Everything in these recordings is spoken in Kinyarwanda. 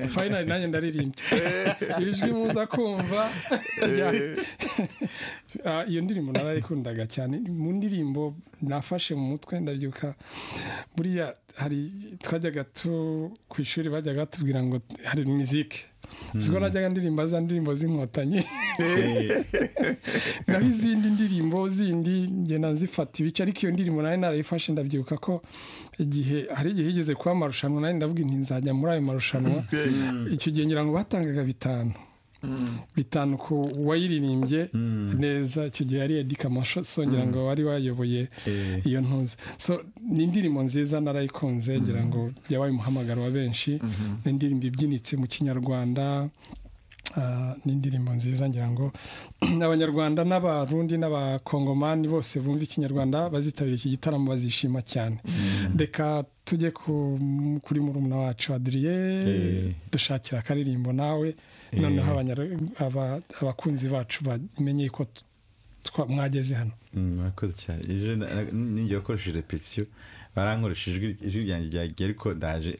fayinari nanjye ndaririmbye ijwi muza kumva iyo ndirimbo narayikundaga cyane mu ndirimbo nafashe mu mutwe ndabyuka buriya hari twajyaga tu ku ishuri bajyaga batubwira ngo hari mizike siko najyaga ndirimba za ndirimbo z'inkotanyi naho izindi ndirimbo zindi ngenda nzifata ibice ariko iyo ndirimbo nari narayifashe ndabyibuka ko igihe hari igihe igeze kuba amarushanwa nari ndavuga nti nzajya muri ayo marushanwa icyo gihe ngira ngo batangaga bitanu bitanu ku wayiririmbye neza icyo gihe yari edika amasosongera ngo wari wayoboye iyo ntuzi ni indirimbo nziza narayikunze ngira ngo yabaye umuhamagaro wa benshi ni indirimbo ibyinitse mu kinyarwanda ni indirimbo nziza ngira ngo abanyarwanda n'abarundi n'abakongomani bose bumva ikinyarwanda bazitabira iki gitaramo bazishima cyane reka tujye kuri murumuna wacu adiriye dushakira akaririmbo nawe noneho abakunzi bacu bamenye ko mwageze hano murakoze cyane ejo n'igihe wakoresheje repetisiyo barankoresha ijwi ryanjye ryagiye ariko ndaje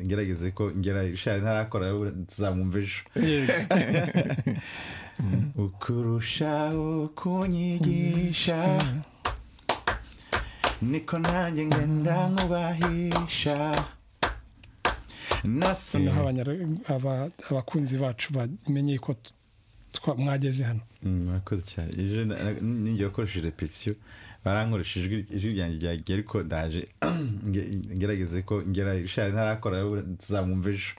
ngerageze ko ngera ishari ntarakora tuzamwumva ejo ukurushaho kunyigisha niko nanjye ngenda nkubahisha noneho abakunzi bacu bamenye ko mwageze hano murakoze cyane ejo n'igihe wakoresheje repetisiyo barankoresha ijwi ryanjye ryagiye ariko ndaje ngerageze ko ngera ishari ntarakora tuzamwumva ejo